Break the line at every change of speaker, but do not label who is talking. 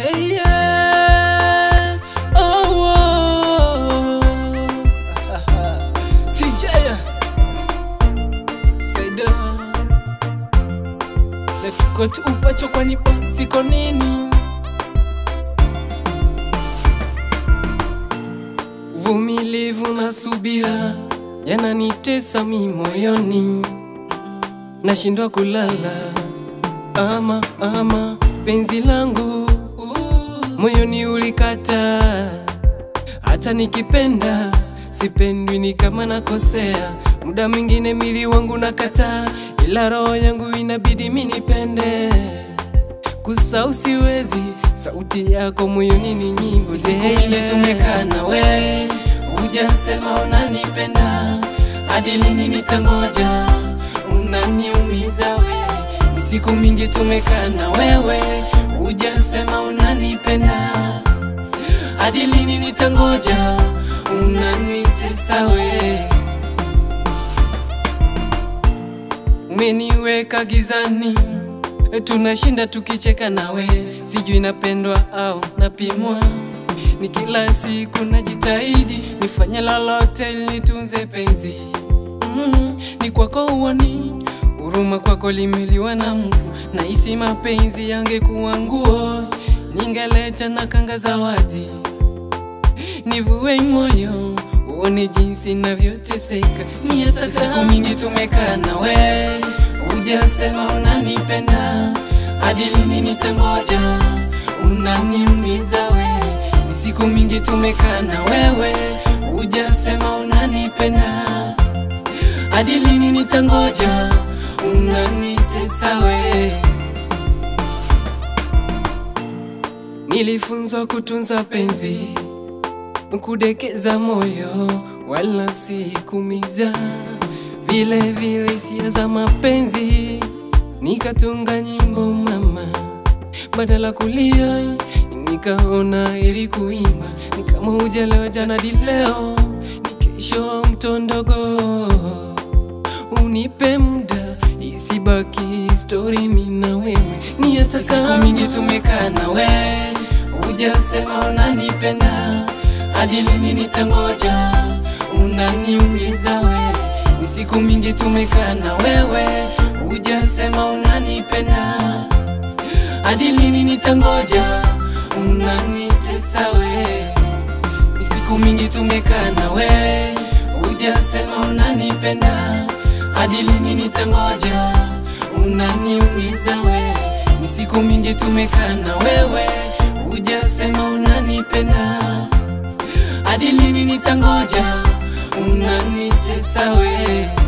Yeah, yeah. Oh, oh. CJ Saida na tuko tupacho kwani siko nini Uvumilivu na subira yananitesa mi moyoni, nashindwa kulala ama ama penzi langu moyoni ulikata, hata nikipenda sipendwi, ni kama nakosea. Muda mwingine mili wangu nakataa, ila roho yangu inabidi minipende kusau siwezi, sauti yako moyoni ni nyimbo
Siku ile tumekaa na we, hujasema unanipenda, hadi lini nitangoja? Unaniumiza we, Ni siku mingi tumekaa na wewe, hujasema unanipenda, hadi lini nitangoja? Unanitesa we,
umeniweka gizani, tunashinda tukicheka nawe, sijui napendwa au napimwa. Ni kila siku najitahidi nifanye lolote ili nitunze penzi mm, ni kwako uoni huruma kwako limeliwa na mvu, nahisi mapenzi yangekuwa nguo, ningeleta na kanga zawadi nivue moyo uone jinsi navyoteseka, ni hata
siku mingi tumekaa na we, hujasema unanipenda, hadi lini nitangoja? Unaniumiza we, Ni siku mingi tumekaa na wewe, hujasema unanipenda, hadi lini nitangoja? Unanitesa we,
Nilifunzwa kutunza penzi, kudekeza moyo, wala si kumiza. Vile vile hisia za mapenzi, nikatunga nyimbo mama, badala kulia nikaona ili kuimba. Ni kama hujalewa jana di leo, ni kesho mtondogo. Unipe muda isibaki story mimi na wewe, ni hata
siku
kama
mingi tumekaa na we, hujasema unanipenda, hadi lini nitangoja? Unaniumiza we, ni siku mingi tumekaa na wewe, hujasema unanipenda, hadi lini nitangoja? Unanitesa we, ni siku mingi tumekaa na we, hujasema unanipenda, hadi lini nitangoja? Unaniumiza we, ni siku mingi tumekaa na wewe, hujasema unanipenda, hadi lini nitangoja? Unanitesa we